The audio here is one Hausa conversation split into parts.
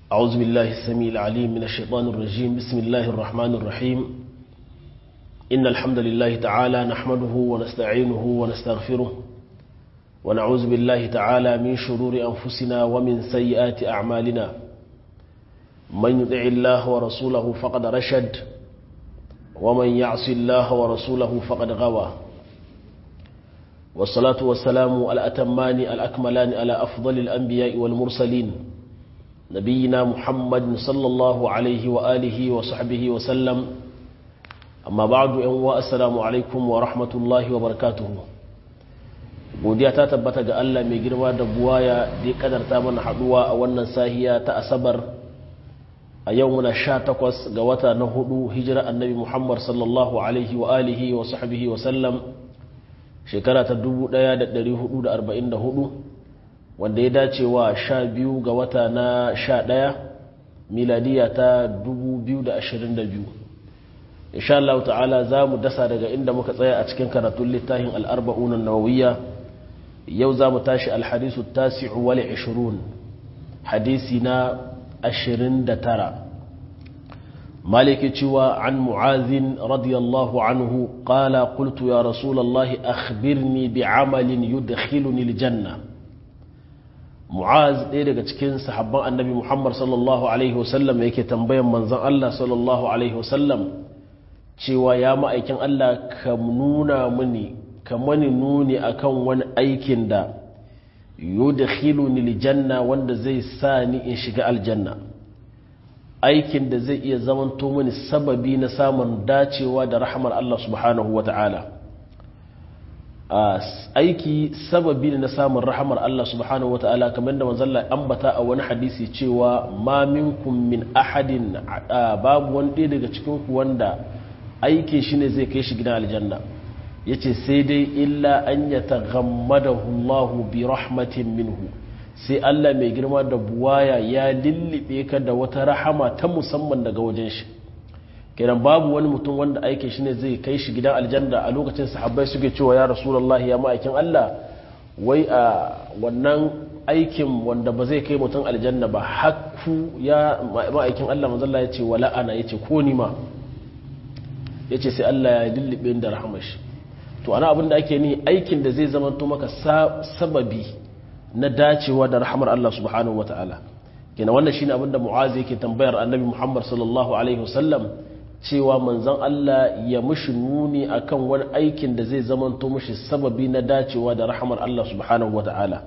أعوذ بالله السميع العليم من الشيطان الرجيم بسم الله الرحمن الرحيم إن الحمد لله تعالى نحمده ونستعينه ونستغفره ونعوذ بالله تعالى من شرور أنفسنا ومن سيئات أعمالنا من يطع الله ورسوله فقد رشد ومن يعص الله ورسوله فقد غوى والصلاة والسلام الأتمان الأكملان على أفضل الأنبياء والمرسلين نبينا محمد صلى الله عليه وآله وصحبه وسلم أما بعد أنواء السلام عليكم ورحمة الله وبركاته godiya ta tabbata ga Allah mai girma da buwaya da ya kadarta mana haduwa a wannan sahiya ta asabar a yau muna sha takwas ga wata na hudu hijira annabi Muhammad sallallahu alaihi wa alihi wa sahbihi wa sallam shekara ta 1444 wanda ya dace wa sha biyu ga wata na sha ɗaya miladiya ta 2022 insha Allah ta'ala za mu dasa daga inda muka tsaya a cikin karatun littafin al'arba'unan nawawiyya yau za mu tashi alhadisu tasi'u wale 20 hadisi na 29 maliki cewa an mu'azin radiyallahu anhu qala qultu ya rasulallahi akhbirni bi amalin yudkhiluni aljanna mu'az ɗaya daga cikin sahabban annabi muhammad sallallahu alaihi wasallam yake tambayan manzon allah sallallahu alaihi wasallam cewa ya ma'aikin allah ka nuna mini ka mani nuni akan wani aikin da yudkhiluni aljanna wanda zai sa ni in shiga aljanna aikin da zai iya zamanto mini sababi na samun dacewa da rahmar Allah subhanahu wa ta'ala aiki sababi ne na samun rahamar Allah subhanahu wa ta'ala kamar da manzalla ambata a wani hadisi cewa ma minkum min ahadin babu wani ɗaya daga cikinku wanda aiki shi ne zai kai shi gidan aljanna ya ce sai dai illa an ya taghammadahu Allah bi rahmatin minhu sai Allah mai girma da buwaya ya lullube ka da wata rahama ta musamman daga wajen shi kenan babu wani mutum wanda aikin shi ne zai kai shi gidan aljanna a lokacin sahabbai suke cewa ya rasulullah ya ma'aikin Allah wai a wannan aikin wanda ba zai kai mutum aljanna ba hakku ya ma'aikin Allah manzalla ya ce wala ana ya ce ko ni ma ya ce sai Allah ya lullube da rahamar shi to ana abin da ake ni aikin da zai zama to maka sababi na dacewa da rahamar Allah subhanahu wataala kenan wannan shine abin da mu'azi yake tambayar annabi Muhammad sallallahu alaihi wasallam cewa manzon Allah ya mushi nuni akan wani aikin da zai zamanto mushi sababi na dacewa da rahamar Allah subhanahu wata'ala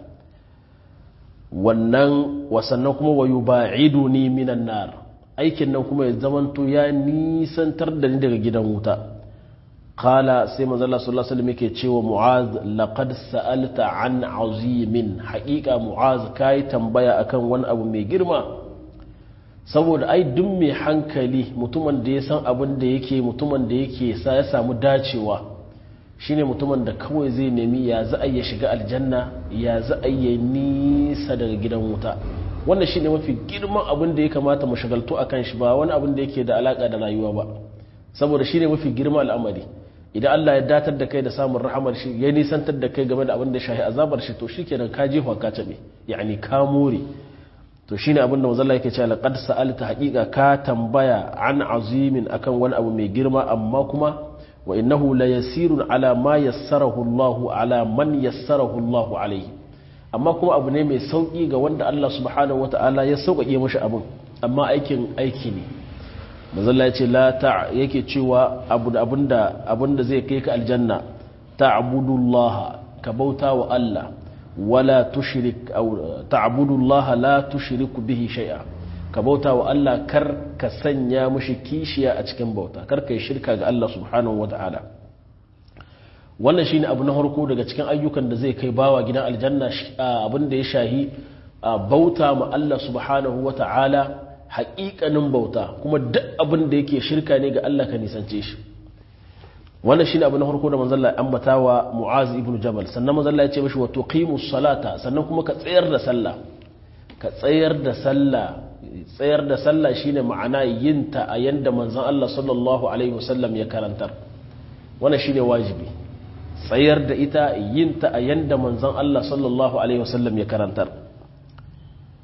wannan wasannan kuma wa yuba'iduni minan nar aikin nan kuma ya zamanto ya nisantar da ni daga gidan wuta qala sai manzon Allah sallallahu alaihi wasallam yake cewa mu'az laqad sa'alta an azimin haqiqa mu'az kai tambaya akan wani abu mai girma saboda ai duk mai hankali mutumin da ya san abin da yake mutumin da yake sa ya samu dacewa shine mutumin da kawai zai nemi ya za a ya shiga aljanna ya za a ya nisa daga gidan wuta wannan shine mafi girman abin da ya kamata mu shagaltu a kan shi ba wani abin da yake da alaka da rayuwa ba saboda shine mafi girman al'amari idan Allah ya datar da kai da samun rahamar shi ya nisantar da kai game da abin da shahi azabar shi to shikenan ka jefa ka tabe yani ka more to shine abinda manzalla yake cewa laqad sa'alta haqiqa ka tambaya an azimin akan wani abu mai girma amma kuma wa innahu la yasirun ala ma yassarahu Allah ala man yassarahu Allah alayhi amma kuma abu ne mai sauki ga wanda Allah subhanahu wataala ya sauƙaƙe mashi abin amma aikin aiki ne manzalla ya ce la ta yake cewa abu abinda abinda zai kai ka aljanna ta'budullah ka bauta wa Allah wala tushrik aw ta'budu Allah la tushriku bihi shay'a ka bauta wa Allah kar ka sanya mushi kishiya a cikin bauta kar kai shirka ga Allah subhanahu wata'ala wannan shine abu na farko daga cikin ayyukan da zai kai bawa gidan aljanna abin da ya shahi bauta ma Allah subhanahu wata'ala haƙiƙanin bauta kuma duk abin da yake shirka ne ga Allah ka nisance shi wannan shine abu na farko da manzon Allah ambata wa Mu'az ibn Jabal sannan manzon Allah ya ce mishi wa tuqimus salata sannan kuma ka tsayar da sallah ka tsayar da sallah tsayar da sallah shine ma'ana yin ta a yanda manzon Allah sallallahu alaihi wasallam ya karantar wannan shine wajibi tsayar da ita yin ta a yanda manzon Allah sallallahu alaihi wasallam ya karantar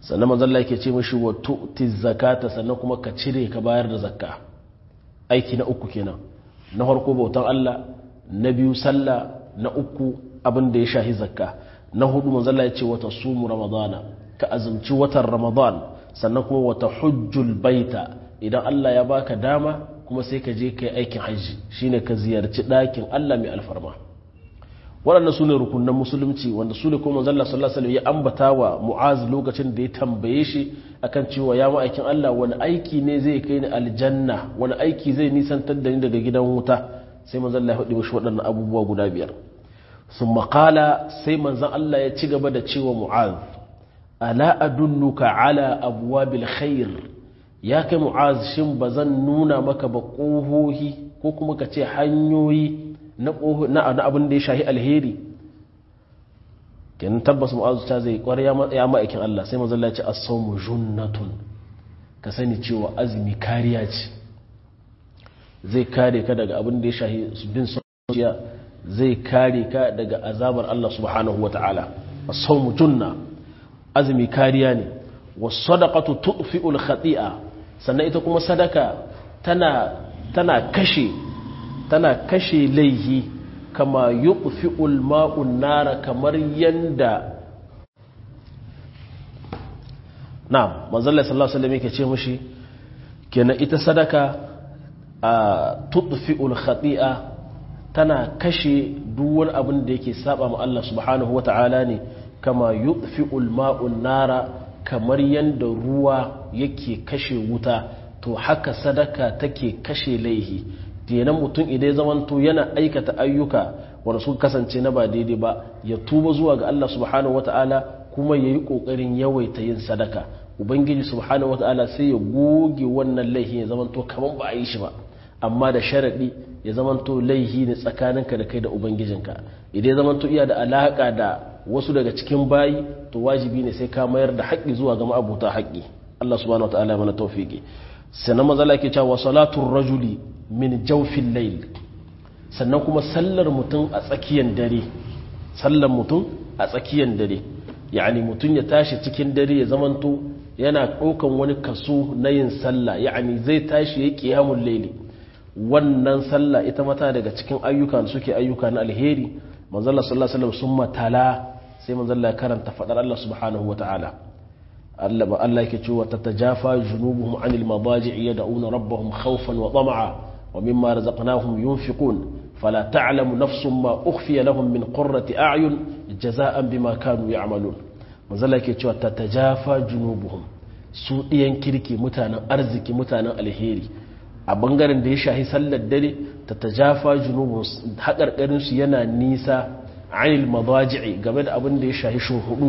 sannan manzon Allah yake ce mishi wa tu'ti zakata sannan kuma ka cire ka bayar da zakka aiki na uku kenan na farko bautan Allah na biyu sallah na uku abin da ya shahi zakka na hudu manzon Allah ya ce wata sumu ramadana ka azumci watan ramadan sannan kuma wata hujjul baita idan Allah ya baka dama kuma sai ka je kai aikin hajji shine ka ziyarci ɗakin Allah mai alfarma waɗannan su ne rukunan musulunci wanda su ne kuma zalla sallallahu alaihi ya ambata wa mu'az lokacin da ya tambaye shi akan cewa ya ma'aikin Allah wani aiki ne zai kai ni aljanna wani aiki zai nisantar da ni daga gidan wuta sai manzon Allah ya faɗi mishi waɗannan abubuwa guda biyar sun maƙala sai manzon Allah ya ci gaba da cewa mu'az ala adulluka ala abwabil khair ya kai mu'az shin ba zan nuna maka ba ƙohohi ko kuma ka ce hanyoyi na abin da ya shahi alheri kenan tabbas mu'az ta zai kwar ya ma'aikin Allah sai mazalla ce as-sawmu junnatun ka sani cewa azumi kariya ce zai kare ka daga abin da ya shahi bin zuciya zai kare ka daga azabar Allah subhanahu wata'ala as-sawmu junna azumi kariya ne was-sadaqatu tudfi'ul khati'a sannan ita kuma sadaka tana tana kashe tana kashe laihi kama yuqfi'ul ma'un nara kamar yanda na'am manzo Allah sallallahu alaihi wasallam yake ce mushi kenan ita sadaka a tudfi'ul khati'a tana kashe duk wani abin da yake saba ma Allah subhanahu wata'ala ne kama yudfi'ul ma'un nara kamar yanda ruwa yake kashe wuta to haka sadaka take kashe laihi kenan mutum idan zamanto yana aikata ayyuka wanda suka kasance na ba daidai ba ya tuba zuwa ga Allah subhanahu wata'ala kuma yayi kokarin yawaita yin sadaka ubangiji subhanahu wata'ala sai ya goge wannan laihi ya zamanto kaman ba a yi shi ba amma da sharadi ya zamanto laihi ne tsakaninka da kai da ubangijinka idan ya zamanto iya da alaka da wasu daga cikin bayi to wajibi ne sai ka mayar da haƙƙi zuwa ga ma'abuta haƙƙi Allah subhanahu wataala ya mana tawfiki sannan maza ke cewa salatul rajuli min jawfil layl sannan kuma sallar mutum a tsakiyar dare sallar mutum a tsakiyar dare yani mutum ya tashi cikin dare ya zamanto yana ɗaukan wani kaso na yin sallah yani zai tashi ya qiyamul layli wannan sallah ita mata daga cikin ayyuka da suke ayyuka na alheri manzalla sallallahu alaihi wasallam sun matala sai manzalla ya karanta fadar Allah subhanahu wataala Allah ba Allah yake cewa tatajafa junubuhum anil madaji'i yad'una rabbahum khawfan wa tama'a wa mimma razaqnahum yunfiqun fala ta'lamu nafsun ma ukhfiya lahum min qurrati a'yun jaza'an bima kanu ya'malun manzalla yake cewa tatajafa junubuhum su diyan kirki mutanen arziki mutanen alheri a bangaren da ya shahi sallar dare ta tajafa junubun haƙarƙarinsu yana nisa anil madaji'i game da abin da ya shahi shuhudu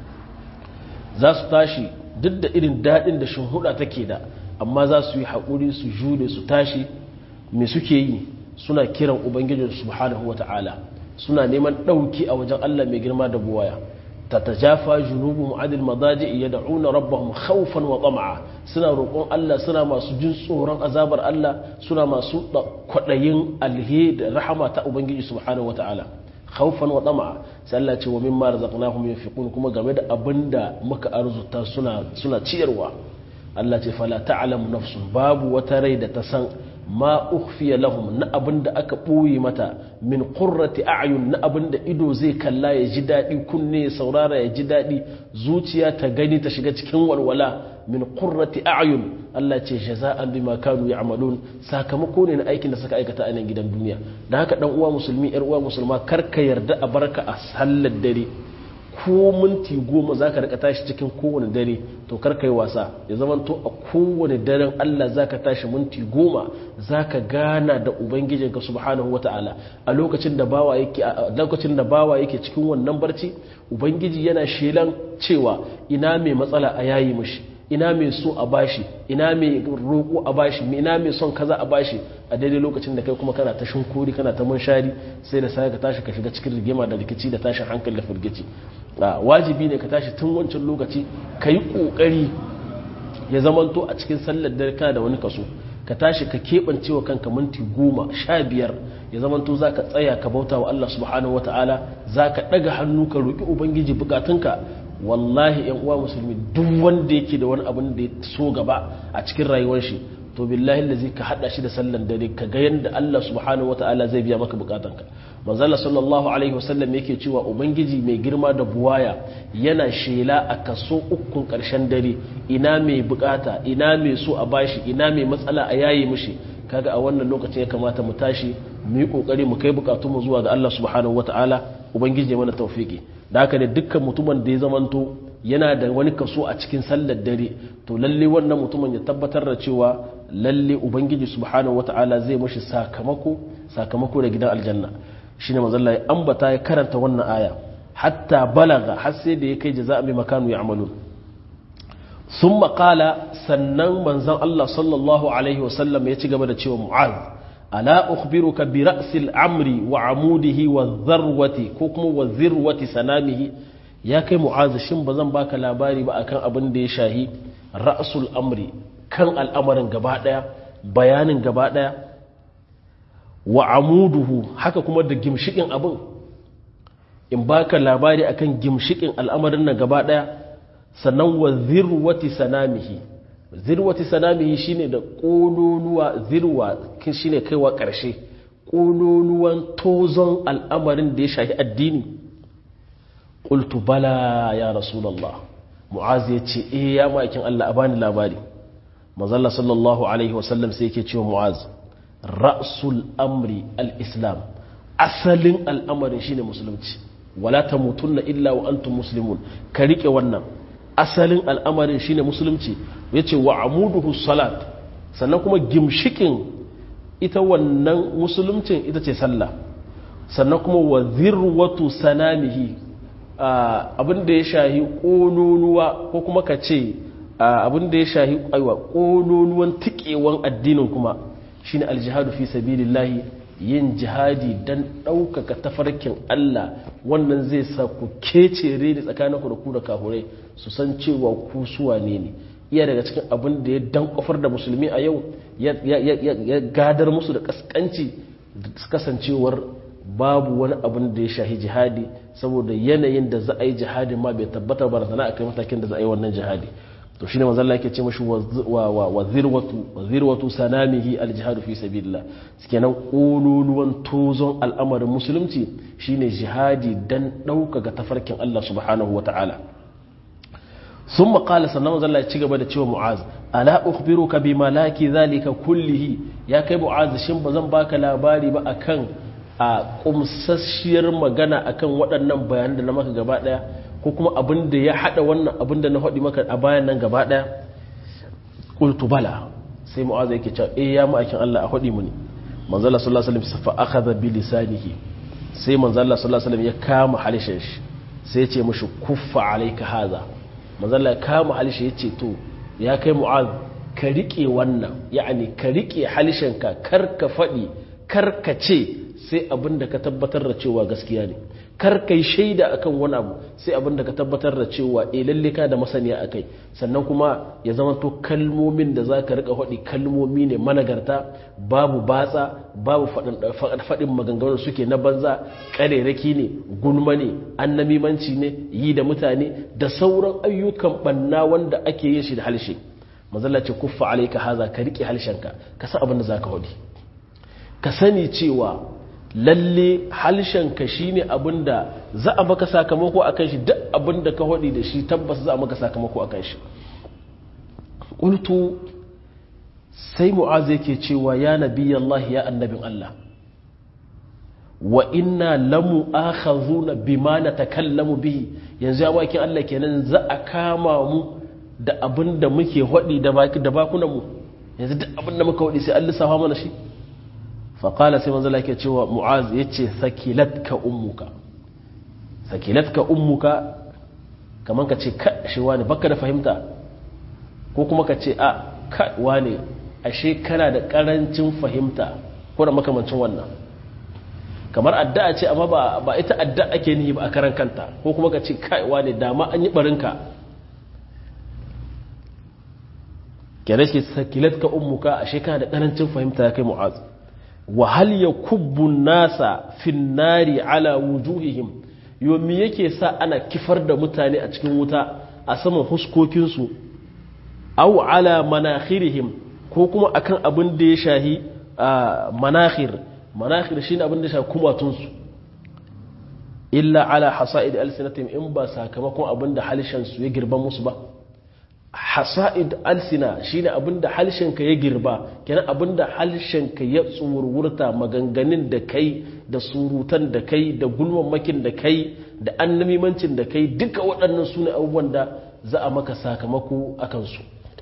za su tashi duk da irin daɗin da shuhuda take da amma za su yi haƙuri su jure su tashi me suke yi suna kiran ubangijin subhanahu wata'ala suna neman ɗauki a wajen allah mai girma da buwaya تتجافى جنوبهم عن المضاجع يدعون ربهم خوفا وطمعا suna roƙon Allah suna masu jin tsoron azabar Allah suna masu kwaɗayin alhe da rahama ta Ubangiji subhanahu wata'ala khawfan wa tama'a sai Allah ce wa mimma razaqnahum yunfiqun kuma game da abinda muka arzuta suna suna ciyarwa Allah ce fala ta'lamu nafsun babu wata rai da ta san ma ukhfiya lahum na abinda aka ɓoye mata min qurrati a'yun na abinda ido zai kalla ya ji daɗi kunne ya saurara ya ji daɗi zuciya ta gani ta shiga cikin walwala min qurrati a'yun Allah ce jaza'an bima kanu ya'malun sakamako ne na aikin da suka aikata a nan gidan duniya da haka dan uwa musulmi yar uwa musulma kar ka yarda a barka a sallar dare ko minti goma za ka rika tashi cikin kowane dare to kar ka yi wasa ya zama to a kowane daren Allah za ka tashi minti goma za ka gana da ubangijinka subhanahu wa ta'ala a lokacin da bawa yake a lokacin da bawa yake cikin wannan barci ubangiji yana shelan cewa ina mai matsala a yayi mishi ina mai so a bashi ina mai roƙo a bashi ina mai son kaza a bashi a daidai lokacin da kai kuma kana ta shinkuri kana ta munshari sai da sai ka tashi ka shiga cikin rigima da rikici da tashin hankali da firgici wajibi ne ka tashi tun wancan lokaci ka yi ƙoƙari ya zamanto a cikin sallar dare kana da wani kaso ka tashi ka keɓance wa kanka minti goma sha biyar ya zamanto za ka tsaya ka bauta wa Allah subhanahu wa ta'ala za ka ɗaga hannu ka roƙi ubangiji bukatunka wallahi yan uwa musulmi duk wanda yake da wani abin da ya so gaba a cikin rayuwar shi to billahi lazi ka hada shi da sallan dare ka ga yanda Allah subhanahu wataala zai biya maka bukatanka manzala sallallahu alaihi wasallam yake cewa ubangiji mai girma da buwaya yana shela a kaso ukun karshen dare ina mai bukata ina mai so a bashi ina mai matsala a yayi mishi kaga a wannan lokacin ya kamata mu tashi mu yi kokari mu kai bukatun mu zuwa ga Allah subhanahu wataala ubangiji ya mana tawfiki da haka da dukkan mutumin da ya zamanto yana da wani kaso a cikin sallar dare to lalle wannan mutumin ya tabbatar da cewa lalle ubangiji subhanahu wataala zai mashi sakamako sakamako da gidan aljanna shine manzon ya ambata ya karanta wannan aya hatta balaga har sai da ya kai jaza'a bi makanu ya'malun thumma qala sannan manzon Allah sallallahu alaihi wasallam ya ci gaba da cewa mu'az ala ukhbiruka bi ra'sil amri wa amudihi wa dharwati ko kuma wa zirwati sanamihi ya kai mu'az shin bazan baka labari ba akan abin da ya shahi ra'sul amri kan al'amarin gaba daya bayanin gaba daya wa amuduhu haka kuma da gimshikin abin in baka labari akan gimshikin al'amarin nan gaba daya sannan wa zirwati sanamihi zirwati sanamihi shine da kololuwa zirwa shine kaiwa karshe kololuwan tozon al'amarin da ya shafi addini qultu bala ya rasulullah mu'az ya ce eh ya ma'aikin Allah a bani labari manzalla sallallahu alaihi wasallam sai yake cewa mu'az ra'sul amri al-islam asalin al'amarin shine musulunci wala tamutunna illa wa antum muslimun ka rike wannan asalin al'amarin shine musulunci yace wa amuduhu salat sannan kuma gimshikin ita wannan musuluncin ita ce sallah sannan kuma wa zirwatu sanamihi abin da ya shahi ƙololuwa ko kuma ka ce abin da ya shahi aiwa ƙololuwan tikewan addinin kuma shine aljihadu fi sabilillahi yin jihadi don ɗaukaka tafarkin Allah wannan zai sa ku kecere da tsakaninku da ku da kahurai su san cewa ku suwa ne ne iya daga cikin abin da ya dan kofar da musulmi a yau ya gadar musu da kaskanci kasancewar babu wani abin da ya shahi jihadi saboda yanayin da za a yi jihadi ma bai tabbata ba da na akai matakin da za a yi wannan jihadi to shine manzo Allah yake ce mashi wa zirwatu wa zirwatu sanamihi aljihadu fi sabilillah kenan kololuwan tozon al'amarin musulunci shine jihadi dan ɗaukaka tafarkin Allah subhanahu wataala sun maƙala sannan manzo Allah ya ci gaba da cewa mu'az ala ukhbiruka bi malaki zalika kullihi ya kai mu'az shin ba zan baka labari ba akan a kumsasshiyar magana akan waɗannan bayanan da na maka gaba ɗaya ko kuma abin da ya haɗa wannan abin da na haɗi maka a bayan nan gaba ɗaya ƙultu bala sai mu'aza yake cewa eh ya ma'aikin Allah a haɗi muni manzala sallallahu alaihi wasallam fa akhadha bi lisanihi sai manzala sallallahu alaihi wasallam ya kama halishin shi sai ya ce mishi kuffa alayka haza manzala ya kama halishin ya ce to ya kai mu'az ka rike wannan ya'ani ka rike halishinka kar ka faɗi kar ka ce sai abin da ka tabbatar da cewa gaskiya ne kar kai shaida akan wani abu sai abin da ka tabbatar da cewa e lalle ka da masaniya akai sannan kuma ya zama to kalmomin da za ka rika faɗi kalmomi ne managarta babu batsa babu faɗin maganganun suke na banza ƙarerake ne gulma ne annamimanci ne yi da mutane da sauran ayyukan banna wanda ake yin shi da halshe mazalla ce kuffa alaika haza ka rike halshenka ka san abin da za ka faɗi ka sani cewa lalle halshenka shi ne abin da za a maka sakamako a kan shi duk abin da ka haɗi da shi tabbas za a maka sakamako a kan shi ƙultu sai mu'az yake cewa ya nabi Allah ya annabin Allah wa inna lamu akhazuna bima natakallamu bihi yanzu ya bakin Allah kenan za a kama mu da abin da muke haɗi da baki da bakunan mu yanzu duk abin da muka haɗi sai Allah safa mana shi faƙala sai manzala ke cewa mu'az ya ce sakilatka ummuka sakilatka ummuka kamar ka ce shi wani baka da fahimta ko kuma ka ce a wani ashe kana da ƙarancin fahimta ko da makamancin wannan kamar addu'a ce amma ba ita addu'a ake nihi ba a karan kanta ko kuma ka ce kai wani dama an yi barinka kenan shi sakilatka ummuka ashe kana da ƙarancin fahimta ya kai mu'az وهل يكب الناس في النار على وجوههم yo me yake sa ana kifar da mutane a cikin wuta a saman huskokinsu au ala manakhirihim ko kuma akan abin da ya shahi manakhir manakhir shine abin da ya shahi kumatunsu illa ala hasa'id alsinatim in ba sakamakon abin da halishansu ya girba musu ba hasa'id alsina shine abin da halshenka ya girba kenan abin da halshenka ya tsururta maganganun da kai da surutan da kai da gulmammakin da kai da annamimancin da kai duka waɗannan su ne abubuwan da za a maka sakamako a kansu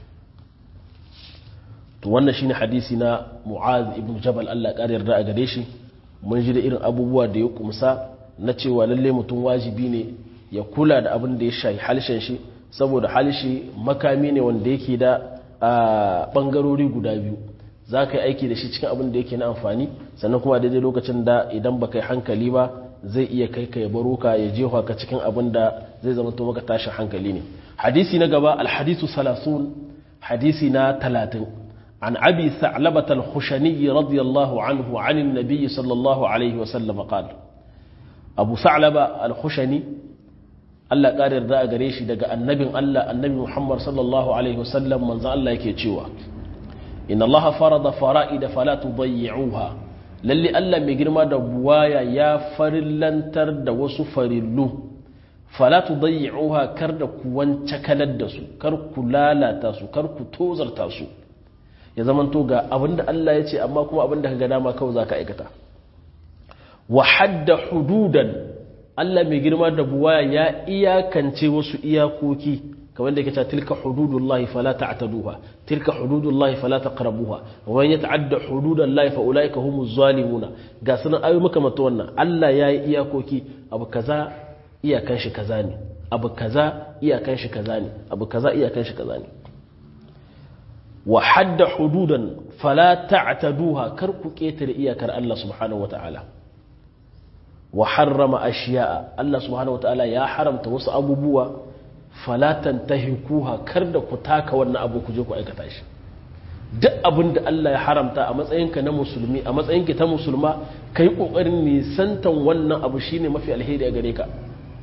to wannan shine hadisi na mu'az ibn jabal Allah ƙara yarda a gare shi mun ji da irin abubuwa da ya kumsa na cewa lalle mutum wajibi ne ya kula da abin da ya shayi halshen shi saboda halshe makami ne wanda yake da ɓangarori guda biyu za ka yi aiki da shi cikin abin da yake na amfani sannan kuma daidai lokacin da idan ba kai hankali ba zai iya kai ka ya baro ka ya jefa ka cikin abin da zai zama to maka tashin hankali ne hadisi na gaba alhadisu salasun hadisi na talatin عن أبي ثعلبة الخشني رضي الله عنه عن النبي صلى الله عليه وسلم قال أبو ثعلبة الخشني Allah ƙarar da a gare shi daga annabin Allah annabi Muhammad sallallahu alaihi wasallam manzo Allah yake cewa inna Allah farada fara'ida fala tudayyi'uha lalle Allah mai girma da buwaya ya farillantar da wasu farillu fala tudayyi'uha kar da ku wance kalar da su kar ku lalata su kar ku tozarta su ya zamanto ga abinda Allah ya ce amma kuma abinda ka ga dama kawai zaka aikata wa hadda hududan Allah mai girma da buwaya ya iyakance wasu iyakoki kamar da yake cewa tilka hududullahi fala ta'taduha tilka hududullahi fala taqrabuha wa man yata'adda hududallahi fa ulaika humuz zalimuna ga sunan ayu maka mata wannan Allah ya yi iyakoki abu kaza iyakan shi kaza ne abu kaza iyakan shi kaza ne abu kaza iyakan shi kaza ne wa hadda hududan fala ta'taduha kar ku ketare iyakar Allah subhanahu wataala wa harrama ashiya'a Allah subhanahu wataala ya haramta wasu abubuwa falatan tahikuha kar da ku taka wannan abu ku je ku aikata shi duk abin da Allah ya haramta a matsayinka na musulmi a matsayinki ta musulma kai kokarin nisantan wannan abu shine mafi alheri a gare ka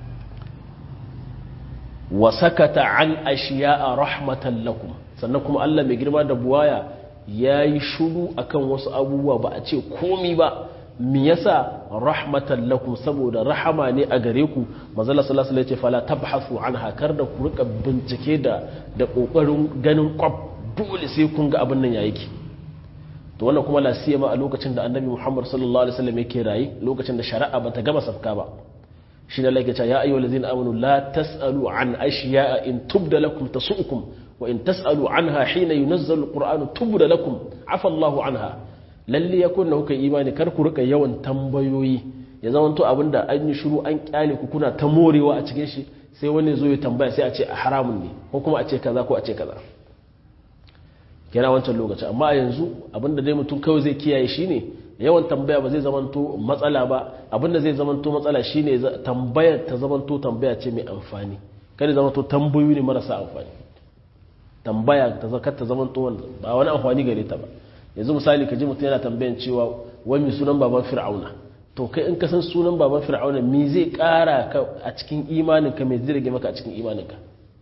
wa sakata an ashiya'a rahmatan lakum sannan kuma Allah mai girma da buwaya yayi shuru akan wasu abubuwa ba a ce komi ba me yasa rahmatan lakum saboda rahama ne a gare ku manzala sallallahu alaihi wasallam fala tabhasu anha kar da ku rika bincike da da kokarin ganin kwab dole sai kun ga abin nan yayi ki to wannan kuma la siyama a lokacin da annabi Muhammad sallallahu alaihi wasallam yake rayi lokacin da shari'a bata gama safka ba shi da lake cewa ya ayyuhal ladzina amanu la tasalu an ashiya'a in tubda lakum tasu'ukum wa in tasalu anha hina yunazzalu alqur'anu tubda lakum afa Allahu anha lalle ya kunna kuka imani kar ku rika yawan tambayoyi ya zama to abinda an yi shiru an kyale ku kuna ta morewa a cikin shi sai wani zo ya tambaya sai a ce haramun ne ko kuma a ce kaza ko a ce kaza kira wancan lokaci amma a yanzu abinda dai mutum kawai zai kiyaye shine yawan tambaya ba zai zamanto matsala ba abinda zai zamanto matsala shine tambayar ta zamanto tambaya ce mai amfani kada zamanto tambayoyi ne marasa amfani tambaya ta zakar ta zamanto ba wani amfani gare ta ba yanzu misali ka ji mutum yana tambayan cewa wai mai sunan baban fir'auna to kai in ka san sunan baban fir'auna me zai kara ka a cikin imaninka me zai rage maka a cikin imaninka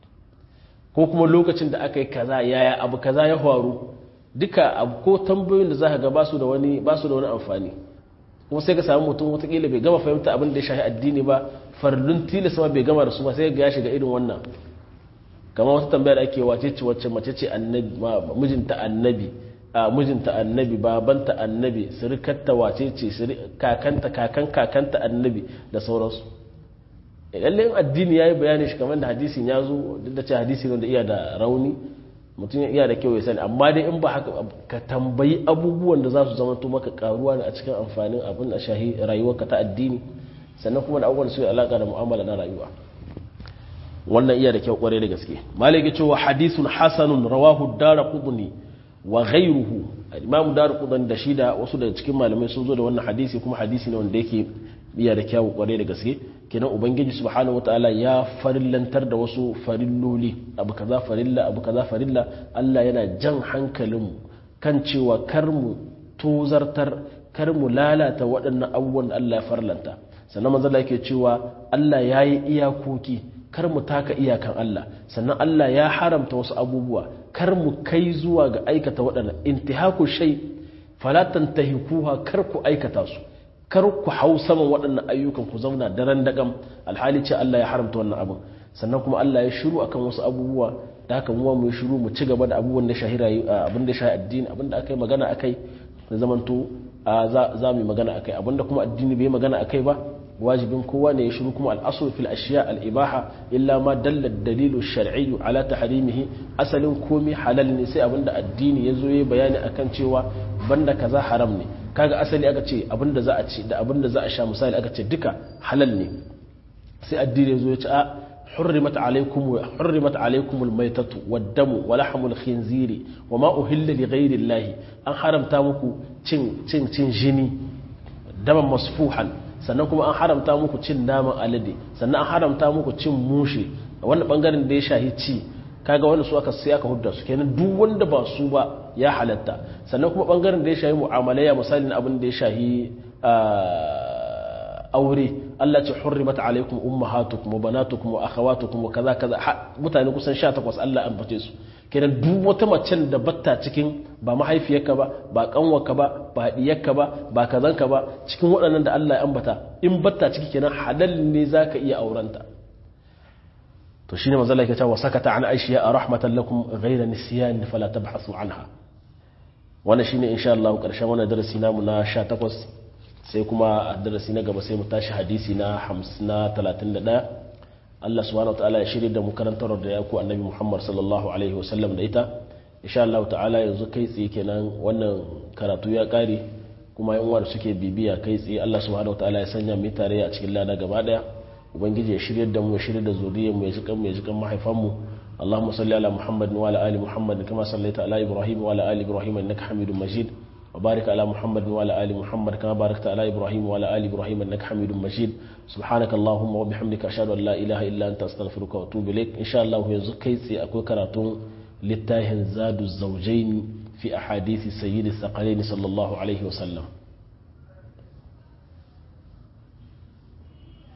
ko kuma lokacin da aka yi kaza yaya abu kaza ya faru duka abu ko tambayoyin da za ka ga ba su da wani ba su da wani amfani kuma sai ka samu mutum watakila bai gama fahimta abin da ya shafi addini ba farlun tilas ma bai gama da su ba sai ga ya shiga irin wannan kamar wata tambaya da ake wace ce wacce mace ce annabi mijinta annabi a mijinta annabi babanta annabi sirikarta wace ce kakanta kakan kakanta annabi da sauransu lalle in addini ya yi bayani shi kamar da hadisin ya zo duk da ce hadisi wanda iya da rauni mutum iya da kyau ya sani amma dai in ba haka ka tambayi abubuwan da za su zama to maka karuwa ne a cikin amfanin abin a shahi rayuwarka ta addini sannan kuma da abubuwan su yi alaka da mu'amala na rayuwa wannan iya da kyau kwarai da gaske malai cewa hadisun hasanun rawahu dara qudni wa ghayruhu imamu dara qudni da shi da wasu daga cikin malamai sun zo da wannan hadisi kuma hadisi ne wanda yake iya da kyau kwarai da gaske kenan ubangiji subhanahu wataala ya farillantar da wasu farilloli abu kaza farilla abu kaza farilla Allah yana jan hankalinmu kan cewa kar mu tozartar kar mu lalata waɗannan abubuwan da Allah ya farlanta sannan manzo Allah yake cewa Allah yayi iyakoki kar mu taka iyakan Allah sannan Allah ya haramta wasu abubuwa kar mu kai zuwa ga aikata waɗannan intihaku shay fala tantahikuha kar ku aikata su kar ku hau saman waɗannan ayyukan ku zauna daren dagam alhali ce Allah ya haramta wannan abin sannan kuma Allah ya shiru akan wasu abubuwa da haka mu mu shiru mu ci gaba da abubuwan da shahira abin da shahi addini abin da aka yi magana akai da zamanto za mu yi magana akai abin da kuma addini bai magana akai ba wajibin kowa ne ya shiru kuma al'asul fil ashiya al-ibaha illa ma dalla dalilu shar'i ala tahrimihi asalin komai halal ne sai abinda addini ya zo ya bayani akan cewa banda kaza haram ne kaga asali aka ce abinda za a ci da abinda za a sha misali aka ce duka halal ne sai addini ya zo ya ce a حرمت عليكم حرمت عليكم الميتة والدم ولحم الخنزير وما أهل لغير الله أن حرمتا muku cin cin cin jini daman masfuhan sannan kuma an haramta muku cin naman alade sannan an haramta muku cin mushe wannan bangaren da ya shahi ci kaga wanda su aka sai aka hudda su kenan duk wanda ba su ba ya halatta sannan kuma bangaren da ya shahi mu'amalaya misalin abin da ya shahi aure Allah ce hurrimat alaikum ummahatukum wa banatukum wa akhawatukum wa kaza kaza mutane kusan 18 Allah an bace su kenan duk wata macen da batta cikin ba mahaifiyarka ba ba kanwarka ba ba diyarka ba ba kazanka ba cikin waɗannan da Allah ya ambata in batta ciki kenan halal ne zaka iya aurenta to shine manzo Allah yake cewa sakata an aishiya rahmatan lakum ghayra nisyan fala tabhasu anha wannan shine insha Allah karshen wannan darasi namu na 18 sai kuma a darasi na gaba sai mu tashi hadisi na 31 Allah subhanahu wa ta'ala ya shirya da mu karantar da ya ku annabi Muhammad sallallahu alaihi wasallam da ita insha Allah ta'ala yanzu kai tsaye kenan wannan karatu ya kare kuma yan uwa da suke bibiya kai tsaye Allah subhanahu wa ta'ala ya sanya mu tare a cikin lada gaba daya ubangiji ya shirya da mu ya shirya da zuriyar mu ya ji kan mu ya ji kan mahaifan mu اللهم صل على محمد وعلى ال محمد كما صليت على ابراهيم وعلى ال ابراهيم انك حميد مجيد وبارك على محمد وعلى آل محمد كما باركت على إبراهيم وعلى آل إبراهيم إنك حميد مجيد سبحانك اللهم وبحمدك أشهد أن لا إله إلا أنت أستغفرك وأتوب إليك إن شاء الله يزكي أكو كراتون للتاهن زاد الزوجين في أحاديث سيد الثقلين صلى الله عليه وسلم